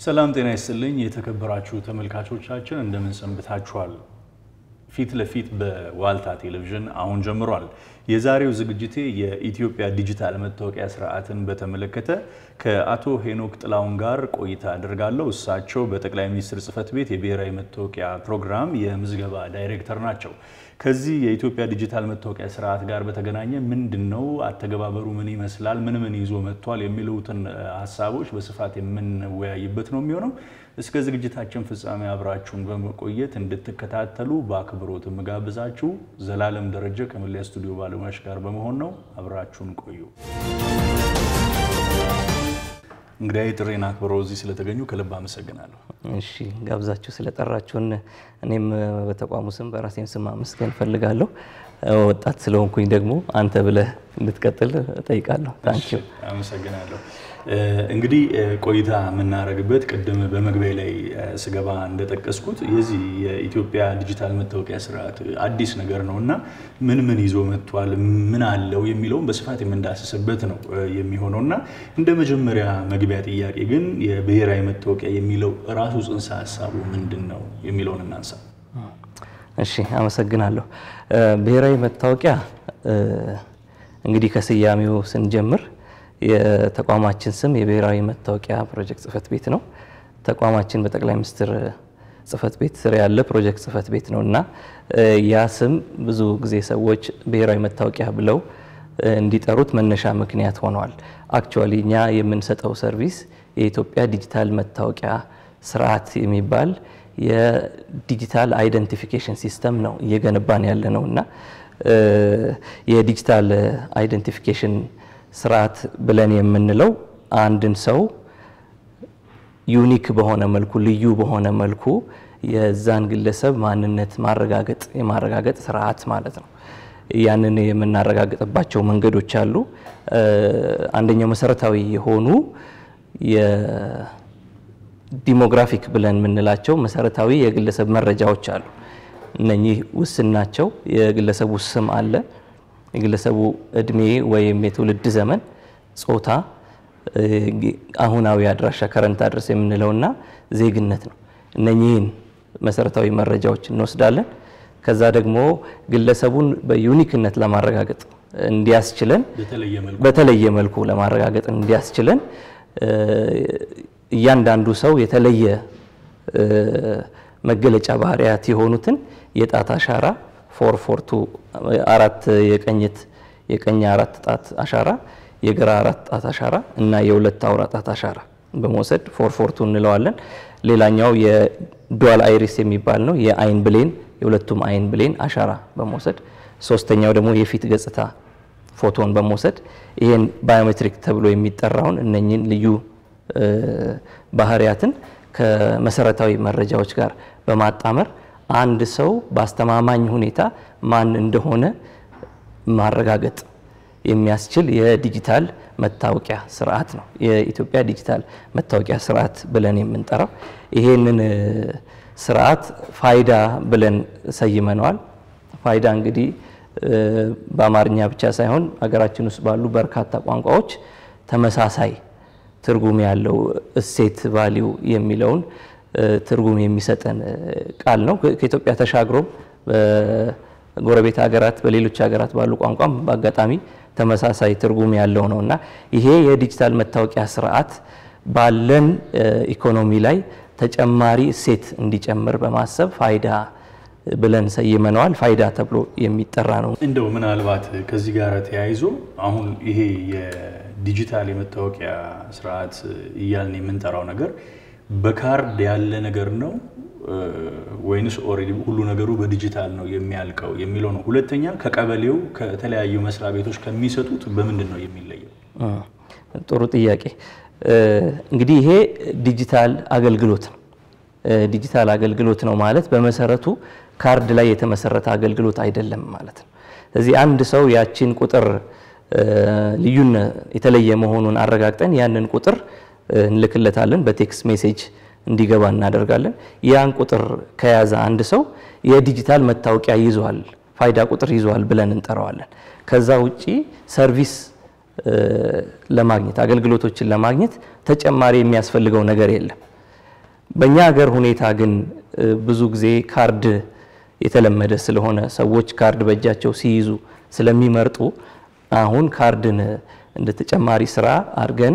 ሰላም ጤና ይስጥልኝ የተከበራችሁ ተመልካቾቻችን እንደምን ሰንብታችኋል? ፊት ለፊት በዋልታ ቴሌቪዥን አሁን ጀምሯል። የዛሬው ዝግጅቴ የኢትዮጵያ ዲጂታል መታወቂያ ስርዓትን በተመለከተ ከአቶ ሄኖክ ጥላውን ጋር ቆይታ አድርጋለሁ። እሳቸው በጠቅላይ ሚኒስትር ጽህፈት ቤት የብሔራዊ መታወቂያ ፕሮግራም የምዝገባ ዳይሬክተር ናቸው። ከዚህ የኢትዮጵያ ዲጂታል መታወቂያ ስርዓት ጋር በተገናኘ ምንድን ነው አተገባበሩ፣ ምን ይመስላል፣ ምን ምን ይዞ መጥቷል የሚሉትን ሀሳቦች በስፋት የምንወያይበት ነው የሚሆነው። እስከ ዝግጅታችን ፍጻሜ አብራችሁን በመቆየት እንድትከታተሉ በአክብሮት የምጋብዛችሁ ዘላለም ደረጀ ከመለያ ስቱዲዮ ባለሙያዎች ጋር በመሆን ነው። አብራችሁን ቆዩ። እንግዲህ ጥሬን አክብረው እዚህ ስለተገኙ ከልብ አመሰግናለሁ። እሺ ጋብዛችሁ ስለጠራችሁን እኔም በተቋሙ ስም በራሴም ስም አመስገን እፈልጋለሁ። ወጣት ስለሆንኩኝ ደግሞ አንተ ብለህ እንድትቀጥል እጠይቃለሁ። ታንኪዩ አመሰግናለሁ። እንግዲህ ቆይታ የምናደርግበት ቅድም በመግቢያ ላይ ስገባ እንደጠቀስኩት የዚህ የኢትዮጵያ ዲጂታል መታወቂያ ስርዓት አዲስ ነገር ነው እና ምን ምን ይዞ መጥቷል፣ ምን አለው የሚለውን በስፋት የምንዳስስበት ነው የሚሆነው እና እንደ መጀመሪያ መግቢያ ጥያቄ ግን የብሔራዊ መታወቂያ የሚለው ራሱ ጽንሰ ሀሳቡ ምንድን ነው የሚለውን እናንሳ። እሺ አመሰግናለሁ። ብሔራዊ መታወቂያ እንግዲህ ከስያሜው ስንጀምር የተቋማችን ስም የብሔራዊ መታወቂያ ፕሮጀክት ጽህፈት ቤት ነው። ተቋማችን በጠቅላይ ሚኒስትር ጽህፈት ቤት ስር ያለ ፕሮጀክት ጽህፈት ቤት ነው እና ያ ስም ብዙ ጊዜ ሰዎች ብሔራዊ መታወቂያ ብለው እንዲጠሩት መነሻ ምክንያት ሆነዋል። አክቹዋሊ እኛ የምንሰጠው ሰርቪስ የኢትዮጵያ ዲጂታል መታወቂያ ስርዓት የሚባል የዲጂታል አይደንቲፊኬሽን ሲስተም ነው እየገነባን ያለ ነው እና የዲጂታል አይደንቲፊኬሽን ስርዓት ብለን የምንለው አንድን ሰው ዩኒክ በሆነ መልኩ ልዩ በሆነ መልኩ የዛን ግለሰብ ማንነት ማረጋገጥ የማረጋገጥ ስርዓት ማለት ነው። ያንን የምናረጋግጥባቸው መንገዶች አሉ። አንደኛው መሰረታዊ የሆኑ የዲሞግራፊክ ብለን የምንላቸው መሰረታዊ የግለሰብ መረጃዎች አሉ። እነኚህ ውስን ናቸው። የግለሰቡ ስም አለ የግለሰቡ እድሜ ወይም የትውልድ ዘመን፣ ጾታ፣ አሁናዊ አድራሻ ከረንት አድረስ የምንለውና ዜግነት ነው። እነኚህን መሰረታዊ መረጃዎች እንወስዳለን። ከዛ ደግሞ ግለሰቡን በዩኒክነት ለማረጋገጥ እንዲያስችለን በተለየ መልኩ ለማረጋገጥ እንዲያስችለን እያንዳንዱ ሰው የተለየ መገለጫ ባህሪያት የሆኑትን የጣት አሻራ ፎር ፎር ቱ አራት የቀኝት የቀኝ አራት ጣት አሻራ የግራ አራት ጣት አሻራ እና የሁለት አውራ ጣት አሻራ በመውሰድ ፎር ፎር ቱ እንለዋለን። ሌላኛው የዱዋል አይሪስ የሚባል ነው። የአይን ብሌን የሁለቱም አይን ብሌን አሻራ በመውሰድ ሶስተኛው ደግሞ የፊት ገጽታ ፎቶን በመውሰድ ይሄን ባዮሜትሪክ ተብሎ የሚጠራውን እነኝን ልዩ ባህሪያትን ከመሰረታዊ መረጃዎች ጋር በማጣመር አንድ ሰው በአስተማማኝ ሁኔታ ማን እንደሆነ ማረጋገጥ የሚያስችል የዲጂታል መታወቂያ ስርዓት ነው። የኢትዮጵያ ዲጂታል መታወቂያ ስርዓት ብለን የምንጠራው ይሄንን ስርዓት ፋይዳ ብለን ሰይመነዋል። ፋይዳ እንግዲህ በአማርኛ ብቻ ሳይሆን ሀገራችን ውስጥ ባሉ በርካታ ቋንቋዎች ተመሳሳይ ትርጉም ያለው እሴት ቫሊዩ የሚለውን ትርጉም የሚሰጠን ቃል ነው። ከኢትዮጵያ ተሻግሮም በጎረቤት ሀገራት በሌሎች ሀገራት ባሉ ቋንቋም በአጋጣሚ ተመሳሳይ ትርጉም ያለው ነው እና ይሄ የዲጂታል መታወቂያ ስርዓት ባለን ኢኮኖሚ ላይ ተጨማሪ እሴት እንዲጨምር በማሰብ ፋይዳ ብለን ሰይመነዋል። ፋይዳ ተብሎ የሚጠራ ነው። እንደው ምናልባት ከዚህ ጋር ተያይዞ አሁን ይሄ የዲጂታል የመታወቂያ ስርዓት እያልን የምንጠራው ነገር በካርድ ያለ ነገር ነው ወይንስ ኦልሬዲ ሁሉ ነገሩ በዲጂታል ነው የሚያልቀው የሚለው ነው። ሁለተኛ ከቀበሌው ከተለያዩ መስሪያ ቤቶች ከሚሰጡት በምንድን ነው የሚለየው? ጥሩ ጥያቄ። እንግዲህ ይሄ ዲጂታል አገልግሎት ነው። ዲጂታል አገልግሎት ነው ማለት በመሰረቱ ካርድ ላይ የተመሰረተ አገልግሎት አይደለም ማለት ነው። ስለዚህ አንድ ሰው ያችን ቁጥር ልዩን የተለየ መሆኑን አረጋግጠን ያንን ቁጥር እንልክለታለን በቴክስት ሜሴጅ እንዲገባ እናደርጋለን። ያን ቁጥር ከያዘ አንድ ሰው የዲጂታል መታወቂያ ይዟል፣ ፋይዳ ቁጥር ይዟል ብለን እንጠራዋለን። ከዛ ውጪ ሰርቪስ ለማግኘት አገልግሎቶችን ለማግኘት ተጨማሪ የሚያስፈልገው ነገር የለም። በእኛ ሀገር ሁኔታ ግን ብዙ ጊዜ ካርድ የተለመደ ስለሆነ ሰዎች ካርድ በእጃቸው ሲይዙ ስለሚመርጡ አሁን ካርድን እንደ ተጨማሪ ስራ አድርገን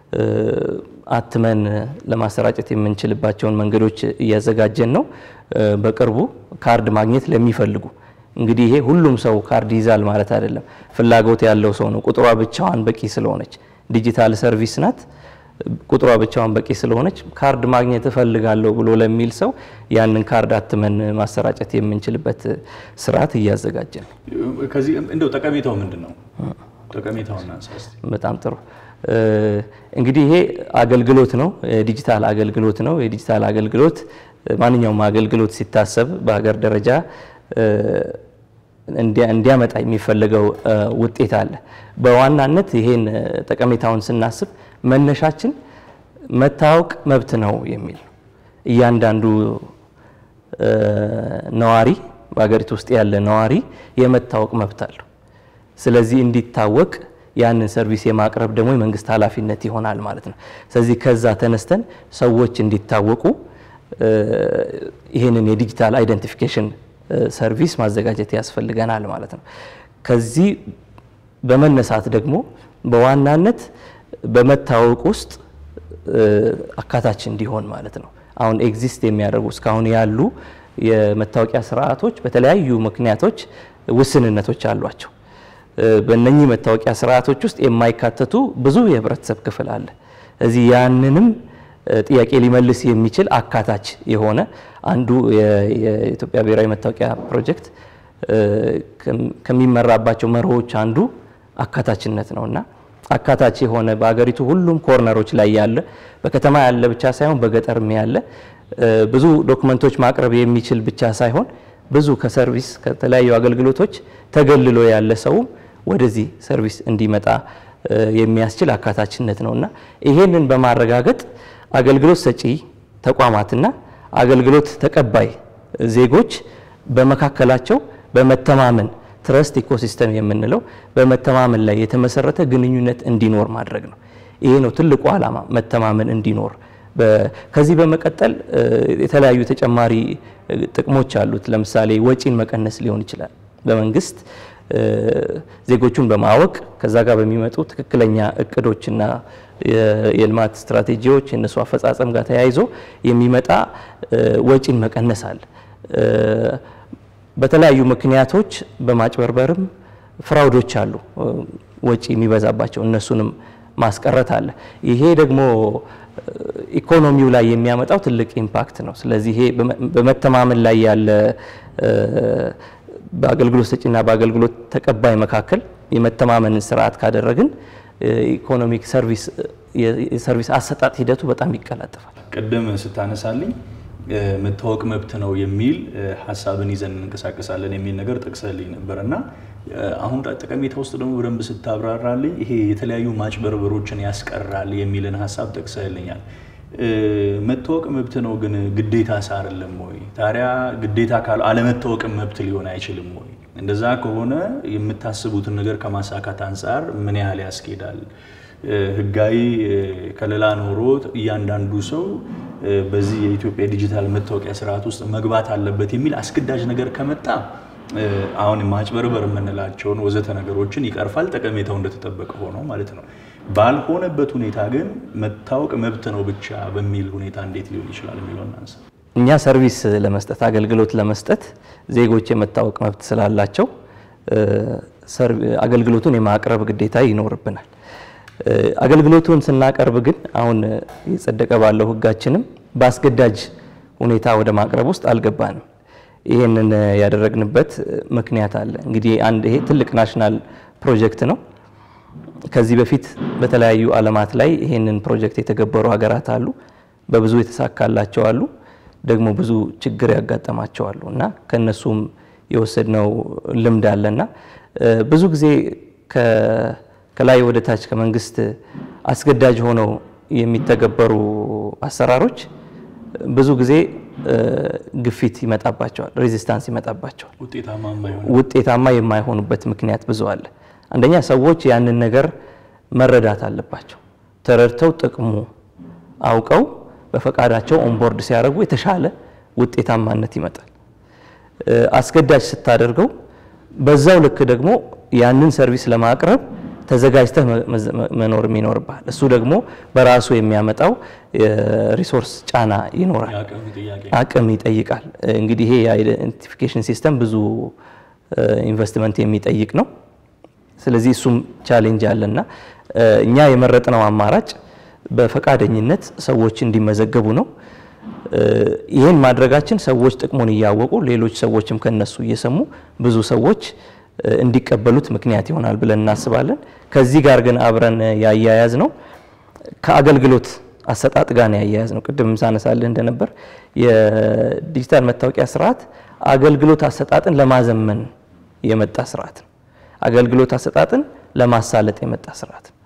አትመን ለማሰራጨት የምንችልባቸውን መንገዶች እያዘጋጀን ነው። በቅርቡ ካርድ ማግኘት ለሚፈልጉ እንግዲህ ይሄ ሁሉም ሰው ካርድ ይዛል ማለት አይደለም። ፍላጎት ያለው ሰው ነው። ቁጥሯ ብቻዋን በቂ ስለሆነች ዲጂታል ሰርቪስ ናት። ቁጥሯ ብቻዋን በቂ ስለሆነች ካርድ ማግኘት እፈልጋለሁ ብሎ ለሚል ሰው ያንን ካርድ አትመን ማሰራጨት የምንችልበት ስርዓት እያዘጋጀን ነው። ከዚህ እንደው ጠቀሜታው ምንድን ነው? ጠቀሜታውን እናንሳ እስቲ። በጣም ጥሩ። እንግዲህ ይሄ አገልግሎት ነው፣ የዲጂታል አገልግሎት ነው። የዲጂታል አገልግሎት ማንኛውም አገልግሎት ሲታሰብ በሀገር ደረጃ እንዲያመጣ የሚፈለገው ውጤት አለ። በዋናነት ይሄን ጠቀሜታውን ስናስብ መነሻችን መታወቅ መብት ነው የሚል ነው። እያንዳንዱ ነዋሪ በሀገሪቱ ውስጥ ያለ ነዋሪ የመታወቅ መብት አለው። ስለዚህ እንዲታወቅ ያንን ሰርቪስ የማቅረብ ደግሞ የመንግስት ኃላፊነት ይሆናል ማለት ነው። ስለዚህ ከዛ ተነስተን ሰዎች እንዲታወቁ ይህንን የዲጂታል አይደንቲፊኬሽን ሰርቪስ ማዘጋጀት ያስፈልገናል ማለት ነው። ከዚህ በመነሳት ደግሞ በዋናነት በመታወቅ ውስጥ አካታች እንዲሆን ማለት ነው። አሁን ኤግዚስት የሚያደርጉ እስካሁን ያሉ የመታወቂያ ስርዓቶች በተለያዩ ምክንያቶች ውስንነቶች አሏቸው። በእነኚህ መታወቂያ ስርዓቶች ውስጥ የማይካተቱ ብዙ የህብረተሰብ ክፍል አለ። እዚህ ያንንም ጥያቄ ሊመልስ የሚችል አካታች የሆነ አንዱ የኢትዮጵያ ብሔራዊ መታወቂያ ፕሮጀክት ከሚመራባቸው መርሆች አንዱ አካታችነት ነው እና አካታች የሆነ በሀገሪቱ ሁሉም ኮርነሮች ላይ ያለ በከተማ ያለ ብቻ ሳይሆን በገጠርም ያለ ብዙ ዶክመንቶች ማቅረብ የሚችል ብቻ ሳይሆን ብዙ ከሰርቪስ ከተለያዩ አገልግሎቶች ተገልሎ ያለ ሰውም ወደዚህ ሰርቪስ እንዲመጣ የሚያስችል አካታችነት ነው እና ይሄንን በማረጋገጥ አገልግሎት ሰጪ ተቋማትና አገልግሎት ተቀባይ ዜጎች በመካከላቸው በመተማመን ትረስት ኢኮሲስተም የምንለው በመተማመን ላይ የተመሰረተ ግንኙነት እንዲኖር ማድረግ ነው። ይሄ ነው ትልቁ ዓላማ፣ መተማመን እንዲኖር። ከዚህ በመቀጠል የተለያዩ ተጨማሪ ጥቅሞች አሉት። ለምሳሌ ወጪን መቀነስ ሊሆን ይችላል። በመንግስት ዜጎቹን በማወቅ ከዛ ጋር በሚመጡ ትክክለኛ እቅዶችና የልማት ስትራቴጂዎች የእነሱ አፈጻጸም ጋር ተያይዞ የሚመጣ ወጪን መቀነስ አለ። በተለያዩ ምክንያቶች በማጭበርበርም ፍራውዶች አሉ፣ ወጪ የሚበዛባቸው እነሱንም ማስቀረት አለ። ይሄ ደግሞ ኢኮኖሚው ላይ የሚያመጣው ትልቅ ኢምፓክት ነው። ስለዚህ ይሄ በመተማመን ላይ ያለ በአገልግሎት ሰጪና በአገልግሎት ተቀባይ መካከል የመተማመንን ስርዓት ካደረግን ኢኮኖሚክ ሰርቪስ የሰርቪስ አሰጣጥ ሂደቱ በጣም ይቀላጠፋል። ቅድም ስታነሳልኝ መታወቅ መብት ነው የሚል ሀሳብን ይዘን እንንቀሳቀሳለን የሚል ነገር ጠቅሰልኝ ነበር እና አሁን ጠቀሜታ ውስጥ ደግሞ በደንብ ስታብራራልኝ ይሄ የተለያዩ ማጭበርበሮችን ያስቀራል የሚልን ሀሳብ ጠቅሰልኛል። መታወቅ መብት ነው ግን ግዴታ አይደለም ወይ? ታዲያ ግዴታ ካለ አለመታወቅም መብት ሊሆን አይችልም ወይ? እንደዛ ከሆነ የምታስቡትን ነገር ከማሳካት አንጻር ምን ያህል ያስኬዳል? ህጋዊ ከለላ ኖሮት እያንዳንዱ ሰው በዚህ የኢትዮጵያ ዲጂታል መታወቂያ ስርዓት ውስጥ መግባት አለበት የሚል አስገዳጅ ነገር ከመጣ አሁን ማጭበርበር የምንላቸውን ወዘተ ነገሮችን ይቀርፋል። ጠቀሜታው እንደተጠበቀ ሆኖ ማለት ነው። ባልሆነበት ሁኔታ ግን መታወቅ መብት ነው ብቻ በሚል ሁኔታ እንዴት ሊሆን ይችላል የሚለው እናንሳ። እኛ ሰርቪስ ለመስጠት አገልግሎት ለመስጠት ዜጎች የመታወቅ መብት ስላላቸው አገልግሎቱን የማቅረብ ግዴታ ይኖርብናል። አገልግሎቱን ስናቀርብ ግን አሁን የጸደቀ ባለው ህጋችንም በአስገዳጅ ሁኔታ ወደ ማቅረብ ውስጥ አልገባንም። ይህንን ያደረግንበት ምክንያት አለ። እንግዲህ አንድ ይሄ ትልቅ ናሽናል ፕሮጀክት ነው። ከዚህ በፊት በተለያዩ ዓለማት ላይ ይህንን ፕሮጀክት የተገበሩ ሀገራት አሉ። በብዙ የተሳካላቸው አሉ፣ ደግሞ ብዙ ችግር ያጋጠማቸው አሉ እና ከነሱም የወሰድነው ልምድ አለና ብዙ ጊዜ ከላይ ወደ ታች ከመንግስት አስገዳጅ ሆነው የሚተገበሩ አሰራሮች ብዙ ጊዜ ግፊት ይመጣባቸዋል፣ ሬዚስታንስ ይመጣባቸዋል። ውጤታማ የማይሆኑበት ምክንያት ብዙ አለ። አንደኛ ሰዎች ያንን ነገር መረዳት አለባቸው። ተረድተው ጥቅሙ አውቀው በፈቃዳቸው ኦንቦርድ ሲያደርጉ የተሻለ ውጤታማነት ይመጣል። አስገዳጅ ስታደርገው በዛው ልክ ደግሞ ያንን ሰርቪስ ለማቅረብ ተዘጋጅተህ መኖር ይኖርብሃል። እሱ ደግሞ በራሱ የሚያመጣው ሪሶርስ ጫና ይኖራል፣ አቅም ይጠይቃል። እንግዲህ ይሄ የአይደንቲፊኬሽን ሲስተም ብዙ ኢንቨስትመንት የሚጠይቅ ነው። ስለዚህ እሱም ቻሌንጅ አለና እኛ የመረጥነው አማራጭ በፈቃደኝነት ሰዎች እንዲመዘገቡ ነው። ይህን ማድረጋችን ሰዎች ጥቅሙን እያወቁ ሌሎች ሰዎችም ከነሱ እየሰሙ ብዙ ሰዎች እንዲቀበሉት ምክንያት ይሆናል ብለን እናስባለን። ከዚህ ጋር ግን አብረን ያያያዝ ነው ከአገልግሎት አሰጣጥ ጋር ነው ያያያዝ ነው። ቅድም ሳነሳልህ እንደነበር የዲጂታል መታወቂያ ስርዓት አገልግሎት አሰጣጥን ለማዘመን የመጣ ስርዓት ነው። አገልግሎት አሰጣጥን ለማሳለጥ የመጣ ስርዓት ነው።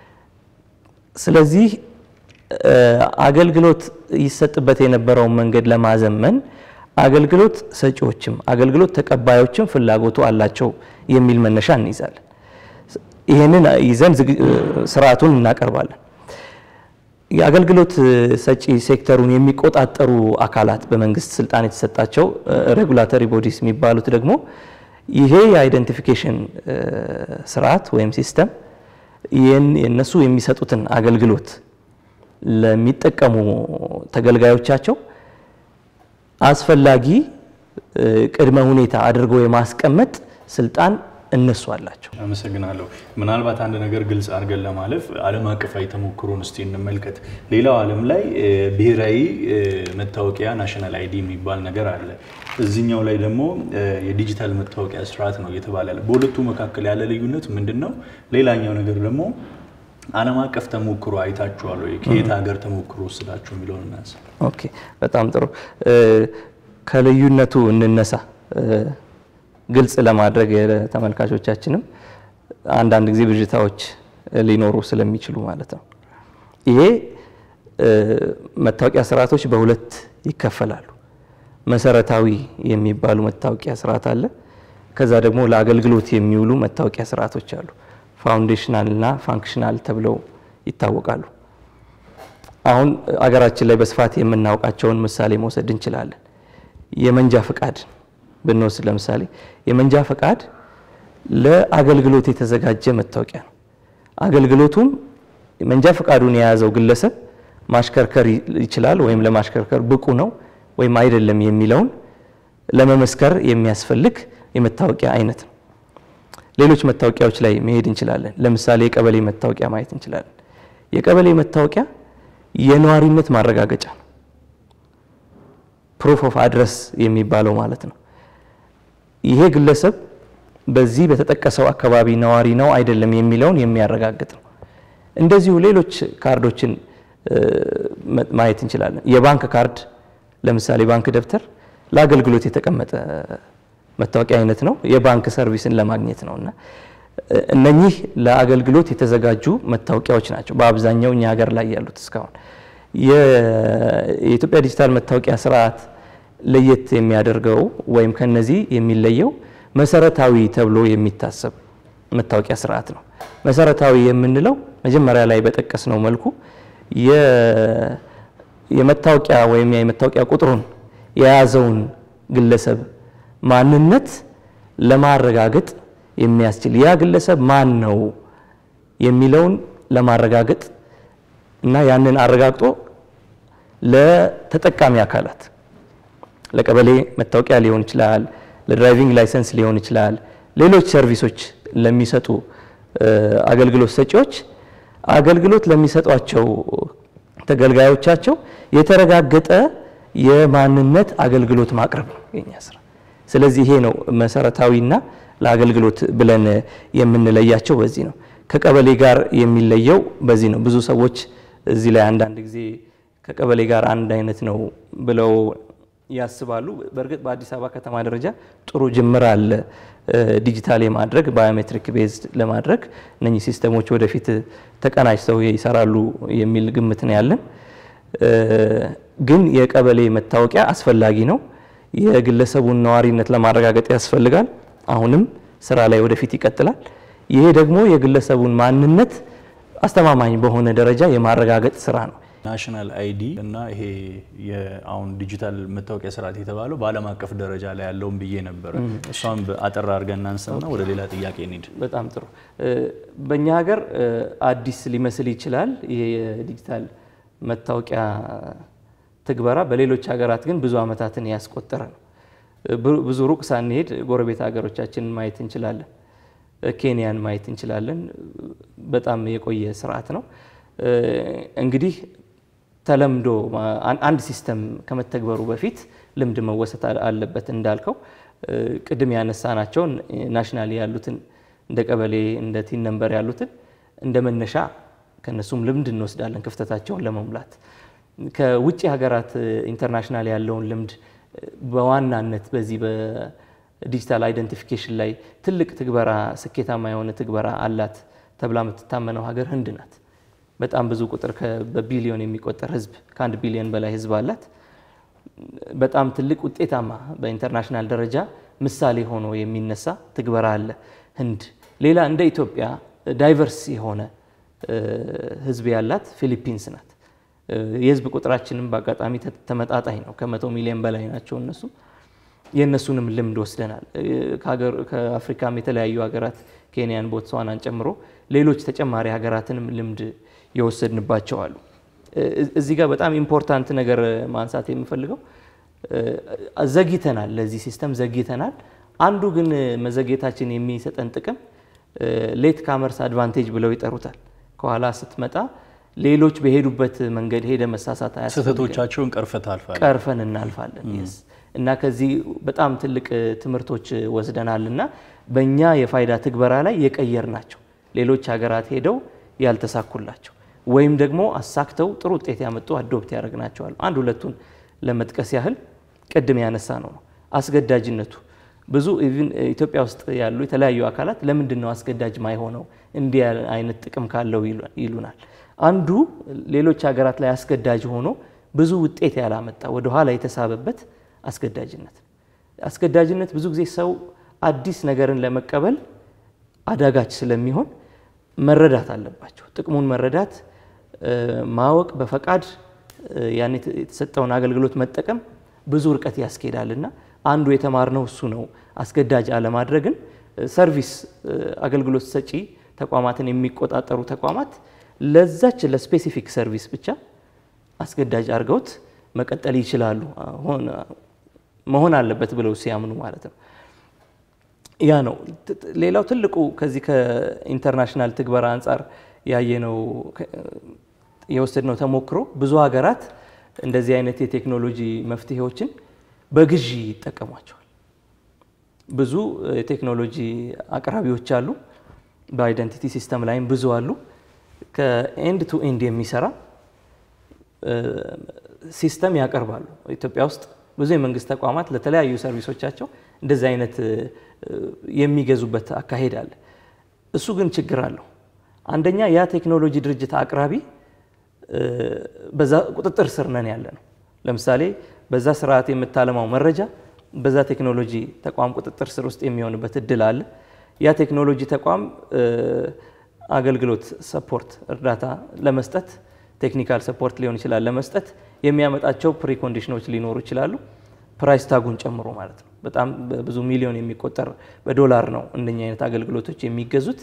ስለዚህ አገልግሎት ይሰጥበት የነበረውን መንገድ ለማዘመን አገልግሎት ሰጪዎችም አገልግሎት ተቀባዮችም ፍላጎቱ አላቸው የሚል መነሻ እንይዛለን። ይህንን ይዘን ስርዓቱን እናቀርባለን። የአገልግሎት ሰጪ ሴክተሩን የሚቆጣጠሩ አካላት በመንግስት ስልጣን የተሰጣቸው ሬጉላተሪ ቦዲስ የሚባሉት ደግሞ ይሄ የአይደንቲፊኬሽን ስርዓት ወይም ሲስተም የእነሱ የሚሰጡትን አገልግሎት ለሚጠቀሙ ተገልጋዮቻቸው አስፈላጊ ቅድመ ሁኔታ አድርገው የማስቀመጥ ስልጣን እነሱ አላቸው። አመሰግናለሁ። ምናልባት አንድ ነገር ግልጽ አድርገን ለማለፍ ዓለም አቀፋዊ ተሞክሮን እስቲ እንመልከት። ሌላው ዓለም ላይ ብሔራዊ መታወቂያ ናሽናል አይዲ የሚባል ነገር አለ። እዚኛው ላይ ደግሞ የዲጂታል መታወቂያ ስርዓት ነው እየተባለ ያለ። በሁለቱ መካከል ያለ ልዩነት ምንድን ነው? ሌላኛው ነገር ደግሞ ዓለም አቀፍ ተሞክሮ አይታችኋል ወይ? ከየት ሀገር ተሞክሮ ወስዳችሁ የሚለውን እናንሳ። ኦኬ፣ በጣም ጥሩ። ከልዩነቱ እንነሳ ግልጽ ለማድረግ ተመልካቾቻችንም አንዳንድ ጊዜ ብዥታዎች ሊኖሩ ስለሚችሉ ማለት ነው። ይሄ መታወቂያ ስርዓቶች በሁለት ይከፈላሉ። መሰረታዊ የሚባሉ መታወቂያ ስርዓት አለ። ከዛ ደግሞ ለአገልግሎት የሚውሉ መታወቂያ ስርዓቶች አሉ። ፋውንዴሽናል እና ፋንክሽናል ተብለው ይታወቃሉ። አሁን አገራችን ላይ በስፋት የምናውቃቸውን ምሳሌ መውሰድ እንችላለን። የመንጃ ፈቃድ ብንወስድ ለምሳሌ የመንጃ ፈቃድ ለአገልግሎት የተዘጋጀ መታወቂያ ነው። አገልግሎቱም መንጃ ፈቃዱን የያዘው ግለሰብ ማሽከርከር ይችላል ወይም ለማሽከርከር ብቁ ነው ወይም አይደለም የሚለውን ለመመስከር የሚያስፈልግ የመታወቂያ አይነት ነው። ሌሎች መታወቂያዎች ላይ መሄድ እንችላለን። ለምሳሌ የቀበሌ መታወቂያ ማየት እንችላለን። የቀበሌ መታወቂያ የነዋሪነት ማረጋገጫ ነው። ፕሩፍ ኦፍ አድረስ የሚባለው ማለት ነው። ይሄ ግለሰብ በዚህ በተጠቀሰው አካባቢ ነዋሪ ነው አይደለም የሚለውን የሚያረጋግጥ ነው። እንደዚሁ ሌሎች ካርዶችን ማየት እንችላለን። የባንክ ካርድ ለምሳሌ ባንክ ደብተር ለአገልግሎት የተቀመጠ መታወቂያ አይነት ነው። የባንክ ሰርቪስን ለማግኘት ነው እና እነኚህ ለአገልግሎት የተዘጋጁ መታወቂያዎች ናቸው በአብዛኛው እኛ ሀገር ላይ ያሉት። እስካሁን የኢትዮጵያ ዲጂታል መታወቂያ ስርዓት ለየት የሚያደርገው ወይም ከነዚህ የሚለየው መሰረታዊ ተብሎ የሚታሰብ መታወቂያ ስርዓት ነው። መሰረታዊ የምንለው መጀመሪያ ላይ በጠቀስነው መልኩ የመታወቂያ ወይም የመታወቂያ ቁጥሩን የያዘውን ግለሰብ ማንነት ለማረጋገጥ የሚያስችል ያ ግለሰብ ማን ነው የሚለውን ለማረጋገጥ እና ያንን አረጋግጦ ለተጠቃሚ አካላት ለቀበሌ መታወቂያ ሊሆን ይችላል፣ ለድራይቪንግ ላይሰንስ ሊሆን ይችላል፣ ሌሎች ሰርቪሶች ለሚሰጡ አገልግሎት ሰጪዎች አገልግሎት ለሚሰጧቸው ተገልጋዮቻቸው የተረጋገጠ የማንነት አገልግሎት ማቅረብ ነው የኛ ስራ። ስለዚህ ይሄ ነው መሰረታዊና ለአገልግሎት ብለን የምንለያቸው በዚህ ነው። ከቀበሌ ጋር የሚለየው በዚህ ነው። ብዙ ሰዎች እዚህ ላይ አንዳንድ ጊዜ ከቀበሌ ጋር አንድ አይነት ነው ብለው ያስባሉ። በእርግጥ በአዲስ አበባ ከተማ ደረጃ ጥሩ ጅምር አለ ዲጂታል የማድረግ ባዮሜትሪክ ቤዝድ ለማድረግ እነኚህ ሲስተሞች ወደፊት ተቀናጅተው ይሰራሉ የሚል ግምት ነው ያለን። ግን የቀበሌ መታወቂያ አስፈላጊ ነው። የግለሰቡን ነዋሪነት ለማረጋገጥ ያስፈልጋል። አሁንም ስራ ላይ ወደፊት ይቀጥላል። ይሄ ደግሞ የግለሰቡን ማንነት አስተማማኝ በሆነ ደረጃ የማረጋገጥ ስራ ነው። ናሽናል አይዲ እና ይሄ አሁን ዲጂታል መታወቂያ ስርዓት የተባለው በዓለም አቀፍ ደረጃ ላይ ያለውን ብዬ ነበረ። እሷም አጠር አድርገን እናንሳና ወደ ሌላ ጥያቄ እንሂድ። በጣም ጥሩ። በእኛ ሀገር አዲስ ሊመስል ይችላል ይሄ የዲጂታል መታወቂያ ትግበራ፣ በሌሎች ሀገራት ግን ብዙ ዓመታትን ያስቆጠረ ነው። ብዙ ሩቅ ሳንሄድ ጎረቤት ሀገሮቻችንን ማየት እንችላለን። ኬንያን ማየት እንችላለን። በጣም የቆየ ስርዓት ነው። እንግዲህ ተለምዶ አንድ ሲስተም ከመተግበሩ በፊት ልምድ መወሰድ አለበት። እንዳልከው ቅድም ያነሳናቸውን ናሽናሊ ያሉትን እንደ ቀበሌ እንደ ቲን ነንበር ያሉትን እንደ መነሻ ከነሱም ልምድ እንወስዳለን ክፍተታቸውን ለመሙላት። ከውጭ ሀገራት ኢንተርናሽናል ያለውን ልምድ በዋናነት በዚህ በዲጂታል አይደንቲፊኬሽን ላይ ትልቅ ትግበራ ስኬታማ የሆነ ትግበራ አላት ተብላ የምትታመነው ሀገር ህንድ ናት። በጣም ብዙ ቁጥር በቢሊዮን የሚቆጠር ህዝብ ከአንድ ቢሊዮን በላይ ህዝብ አላት። በጣም ትልቅ ውጤታማ በኢንተርናሽናል ደረጃ ምሳሌ ሆኖ የሚነሳ ትግበራ አለ ህንድ። ሌላ እንደ ኢትዮጵያ ዳይቨርስ የሆነ ህዝብ ያላት ፊሊፒንስ ናት። የህዝብ ቁጥራችንም በአጋጣሚ ተመጣጣኝ ነው። ከመቶ ሚሊዮን በላይ ናቸው እነሱ። የእነሱንም ልምድ ወስደናል። ከአፍሪካም የተለያዩ ሀገራት ኬንያን፣ ቦትስዋናን ጨምሮ ሌሎች ተጨማሪ ሀገራትንም ልምድ የወሰድንባቸው አሉ። እዚህ ጋር በጣም ኢምፖርታንት ነገር ማንሳት የምፈልገው ዘግይተናል፣ ለዚህ ሲስተም ዘግይተናል። አንዱ ግን መዘግየታችን የሚሰጠን ጥቅም ሌት ካመርስ አድቫንቴጅ ብለው ይጠሩታል። ከኋላ ስትመጣ ሌሎች በሄዱበት መንገድ ሄደ መሳሳት አያስፈልግም። ስህተቶቻቸውን ቀርፈት አልፋል ቀርፈን እናልፋለን። የስ እና ከዚህ በጣም ትልቅ ትምህርቶች ወስደናል እና በእኛ የፋይዳ ትግበራ ላይ የቀየር ናቸው ሌሎች ሀገራት ሄደው ያልተሳኩላቸው ወይም ደግሞ አሳክተው ጥሩ ውጤት ያመጡ አዶፕት ያደረግናቸዋል። አንድ ሁለቱን ለመጥቀስ ያህል ቅድም ያነሳ ነው ነው አስገዳጅነቱ ብዙ ኢቭን ኢትዮጵያ ውስጥ ያሉ የተለያዩ አካላት ለምንድን ነው አስገዳጅ ማይሆነው እንዲህ አይነት ጥቅም ካለው ይሉናል። አንዱ ሌሎች ሀገራት ላይ አስገዳጅ ሆኖ ብዙ ውጤት ያላመጣ ወደኋላ የተሳበበት አስገዳጅነት አስገዳጅነት ብዙ ጊዜ ሰው አዲስ ነገርን ለመቀበል አዳጋች ስለሚሆን መረዳት አለባቸው። ጥቅሙን መረዳት ማወቅ፣ በፈቃድ ያን የተሰጠውን አገልግሎት መጠቀም ብዙ ርቀት ያስኬዳልና አንዱ የተማርነው እሱ ነው። አስገዳጅ አለማድረግን ሰርቪስ አገልግሎት ሰጪ ተቋማትን የሚቆጣጠሩ ተቋማት ለዛች ለስፔሲፊክ ሰርቪስ ብቻ አስገዳጅ አድርገውት መቀጠል ይችላሉ መሆን አለበት ብለው ሲያምኑ ማለት ነው። ያ ነው ሌላው ትልቁ ከዚህ ከኢንተርናሽናል ትግበራ አንጻር ያየነው የወሰድነው ተሞክሮ ብዙ ሀገራት እንደዚህ አይነት የቴክኖሎጂ መፍትሄዎችን በግዢ ይጠቀሟቸዋል። ብዙ የቴክኖሎጂ አቅራቢዎች አሉ። በአይደንቲቲ ሲስተም ላይም ብዙ አሉ። ከኤንድ ቱ ኤንድ የሚሰራ ሲስተም ያቀርባሉ። ኢትዮጵያ ውስጥ ብዙ የመንግስት ተቋማት ለተለያዩ ሰርቪሶቻቸው እንደዚህ አይነት የሚገዙበት አካሄድ አለ። እሱ ግን ችግር አለው። አንደኛ ያ ቴክኖሎጂ ድርጅት አቅራቢ በዛ ቁጥጥር ስር ነን ያለ ነው። ለምሳሌ በዛ ስርዓት የምታለማው መረጃ በዛ ቴክኖሎጂ ተቋም ቁጥጥር ስር ውስጥ የሚሆንበት እድል አለ። ያ ቴክኖሎጂ ተቋም አገልግሎት ሰፖርት፣ እርዳታ ለመስጠት ቴክኒካል ሰፖርት ሊሆን ይችላል ለመስጠት የሚያመጣቸው ፕሪኮንዲሽኖች ሊኖሩ ይችላሉ። ፕራይስ ታጉን ጨምሮ ማለት ነው። በጣም ብዙ ሚሊዮን የሚቆጠር በዶላር ነው እንደኛ አይነት አገልግሎቶች የሚገዙት።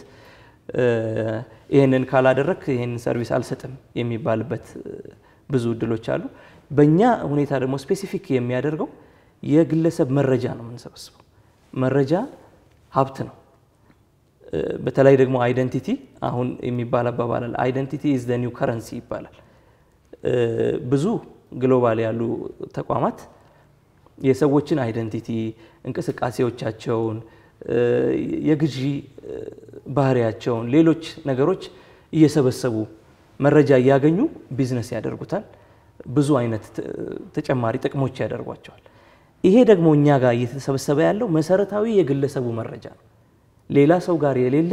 ይህንን ካላደረግ ይህንን ሰርቪስ አልሰጥም የሚባልበት ብዙ እድሎች አሉ። በእኛ ሁኔታ ደግሞ ስፔሲፊክ የሚያደርገው የግለሰብ መረጃ ነው የምንሰበስበው። መረጃ ሀብት ነው። በተለይ ደግሞ አይደንቲቲ አሁን የሚባል አባባል አለ። አይደንቲቲ ኢዝ ዘ ኒው ከረንሲ ይባላል። ብዙ ግሎባል ያሉ ተቋማት የሰዎችን አይደንቲቲ እንቅስቃሴዎቻቸውን፣ የግዢ ባህሪያቸውን፣ ሌሎች ነገሮች እየሰበሰቡ መረጃ እያገኙ ቢዝነስ ያደርጉታል። ብዙ አይነት ተጨማሪ ጥቅሞች ያደርጓቸዋል። ይሄ ደግሞ እኛ ጋር እየተሰበሰበ ያለው መሰረታዊ የግለሰቡ መረጃ ነው። ሌላ ሰው ጋር የሌለ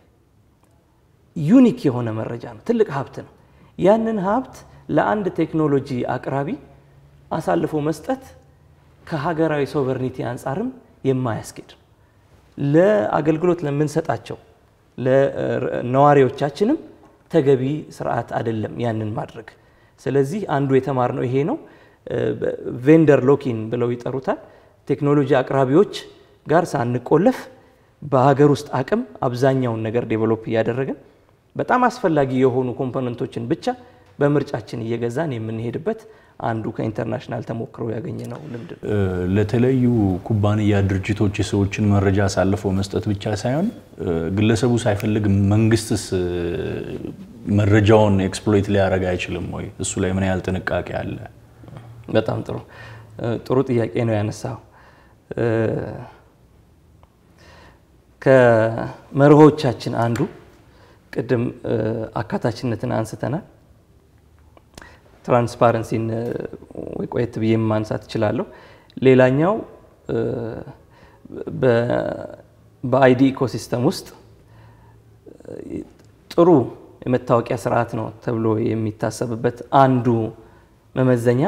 ዩኒክ የሆነ መረጃ ነው። ትልቅ ሀብት ነው። ያንን ሀብት ለአንድ ቴክኖሎጂ አቅራቢ አሳልፎ መስጠት ከሀገራዊ ሶቨርኒቲ አንጻርም የማያስኬድ ነው። ለአገልግሎት ለምንሰጣቸው ለነዋሪዎቻችንም ተገቢ ስርዓት አይደለም ያንን ማድረግ። ስለዚህ አንዱ የተማርነው ይሄ ነው። ቬንደር ሎኪን ብለው ይጠሩታል። ቴክኖሎጂ አቅራቢዎች ጋር ሳንቆለፍ በሀገር ውስጥ አቅም አብዛኛውን ነገር ዴቨሎፕ እያደረግን በጣም አስፈላጊ የሆኑ ኮምፖነንቶችን ብቻ በምርጫችን እየገዛን የምንሄድበት አንዱ ከኢንተርናሽናል ተሞክሮ ያገኘነው ልምድ ነው። ለተለያዩ ኩባንያ ድርጅቶች የሰዎችን መረጃ አሳልፈው መስጠት ብቻ ሳይሆን ግለሰቡ ሳይፈልግ መንግስትስ መረጃውን ኤክስፕሎይት ሊያደርግ አይችልም ወይ? እሱ ላይ ምን ያህል ጥንቃቄ አለ? በጣም ጥሩ ጥሩ ጥያቄ ነው ያነሳው። ከመርሆቻችን አንዱ ቅድም አካታችነትን አንስተናል። ትራንስፓረንሲን ቆየት ብዬ ማንሳት እችላለሁ። ሌላኛው በአይዲ ኢኮሲስተም ውስጥ ጥሩ የመታወቂያ ስርዓት ነው ተብሎ የሚታሰብበት አንዱ መመዘኛ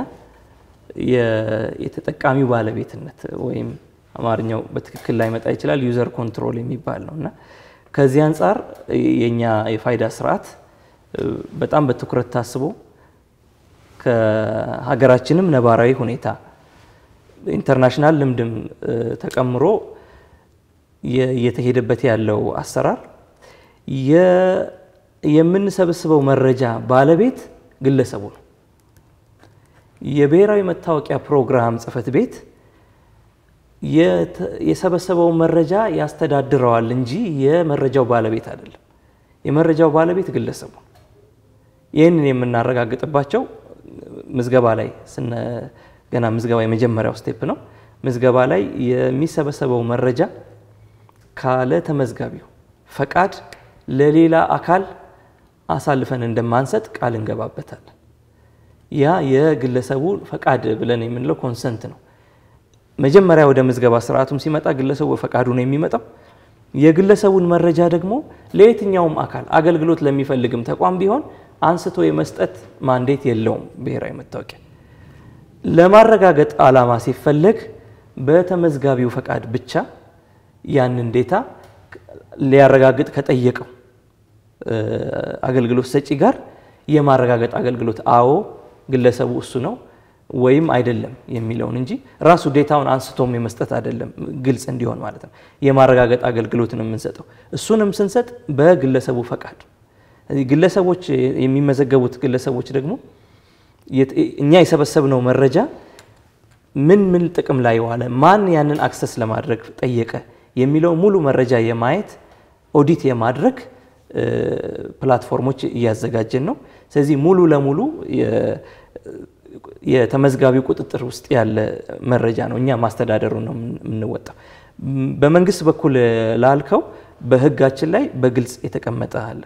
የተጠቃሚው ባለቤትነት ወይም አማርኛው በትክክል ላይመጣ ይችላል ዩዘር ኮንትሮል የሚባል ነው እና ከዚህ አንጻር የኛ የፋይዳ ስርዓት በጣም በትኩረት ታስቦ ከሀገራችንም ነባራዊ ሁኔታ ኢንተርናሽናል ልምድም ተቀምሮ እየተሄደበት ያለው አሰራር የምንሰበስበው መረጃ ባለቤት ግለሰቡ ነው። የብሔራዊ መታወቂያ ፕሮግራም ጽሕፈት ቤት የሰበሰበው መረጃ ያስተዳድረዋል እንጂ የመረጃው ባለቤት አይደለም። የመረጃው ባለቤት ግለሰቡ ነው። ይህንን የምናረጋግጥባቸው ምዝገባ ላይ ገና ምዝገባ የመጀመሪያው ስቴፕ ነው። ምዝገባ ላይ የሚሰበሰበው መረጃ ካለ ተመዝጋቢው ፈቃድ ለሌላ አካል አሳልፈን እንደማንሰጥ ቃል እንገባበታለን። ያ የግለሰቡ ፈቃድ ብለን የምንለው ኮንሰንት ነው። መጀመሪያ ወደ ምዝገባ ስርዓቱም ሲመጣ ግለሰቡ ፈቃዱ ነው የሚመጣው። የግለሰቡን መረጃ ደግሞ ለየትኛውም አካል አገልግሎት ለሚፈልግም ተቋም ቢሆን አንስቶ የመስጠት ማንዴት የለውም። ብሔራዊ መታወቂያ ለማረጋገጥ ዓላማ ሲፈለግ በተመዝጋቢው ፈቃድ ብቻ ያንን ዴታ ሊያረጋግጥ ከጠየቀው አገልግሎት ሰጪ ጋር የማረጋገጥ አገልግሎት አዎ ግለሰቡ እሱ ነው ወይም አይደለም የሚለውን እንጂ ራሱ ዴታውን አንስቶም የመስጠት አይደለም። ግልጽ እንዲሆን ማለት ነው። የማረጋገጥ አገልግሎት ነው የምንሰጠው። እሱንም ስንሰጥ በግለሰቡ ፈቃድ ግለሰቦች የሚመዘገቡት ግለሰቦች ደግሞ እኛ የሰበሰብነው መረጃ ምን ምን ጥቅም ላይ ዋለ፣ ማን ያንን አክሰስ ለማድረግ ጠየቀ የሚለው ሙሉ መረጃ የማየት ኦዲት የማድረግ ፕላትፎርሞች እያዘጋጀን ነው። ስለዚህ ሙሉ ለሙሉ የተመዝጋቢው ቁጥጥር ውስጥ ያለ መረጃ ነው። እኛ ማስተዳደሩ ነው የምንወጣው። በመንግስት በኩል ላልከው በሕጋችን ላይ በግልጽ የተቀመጠ አለ።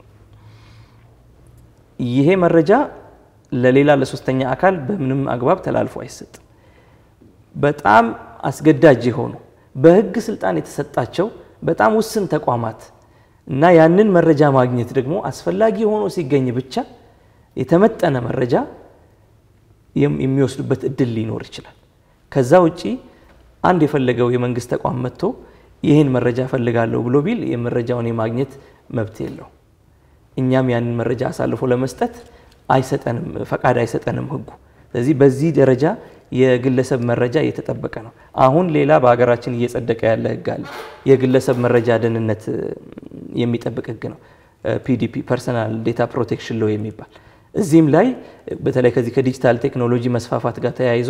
ይሄ መረጃ ለሌላ ለሶስተኛ አካል በምንም አግባብ ተላልፎ አይሰጥም። በጣም አስገዳጅ የሆኑ በሕግ ስልጣን የተሰጣቸው በጣም ውስን ተቋማት እና ያንን መረጃ ማግኘት ደግሞ አስፈላጊ ሆኖ ሲገኝ ብቻ የተመጠነ መረጃ የሚወስዱበት እድል ሊኖር ይችላል። ከዛ ውጪ አንድ የፈለገው የመንግስት ተቋም መጥቶ ይህን መረጃ እፈልጋለሁ ብሎ ቢል የመረጃውን የማግኘት መብት የለው። እኛም ያንን መረጃ አሳልፎ ለመስጠት አይሰጠንም፣ ፈቃድ አይሰጠንም ህጉ። ስለዚህ በዚህ ደረጃ የግለሰብ መረጃ እየተጠበቀ ነው። አሁን ሌላ በሀገራችን እየጸደቀ ያለ ህግ አለ። የግለሰብ መረጃ ደህንነት የሚጠብቅ ህግ ነው። ፒዲፒ ፐርሰናል ዴታ ፕሮቴክሽን ሎ የሚባል እዚህም ላይ በተለይ ከዚህ ከዲጂታል ቴክኖሎጂ መስፋፋት ጋር ተያይዞ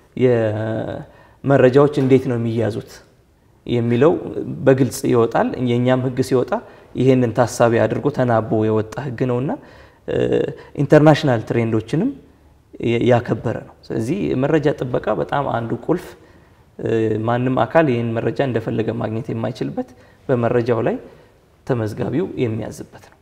መረጃዎች እንዴት ነው የሚያዙት የሚለው በግልጽ ይወጣል። የእኛም ህግ ሲወጣ ይሄንን ታሳቢ አድርጎ ተናቦ የወጣ ህግ ነውና ኢንተርናሽናል ትሬንዶችንም ያከበረ ነው። ስለዚህ መረጃ ጥበቃ በጣም አንዱ ቁልፍ ማንም አካል ይህን መረጃ እንደፈለገ ማግኘት የማይችልበት በመረጃው ላይ ተመዝጋቢው የሚያዝበት ነው።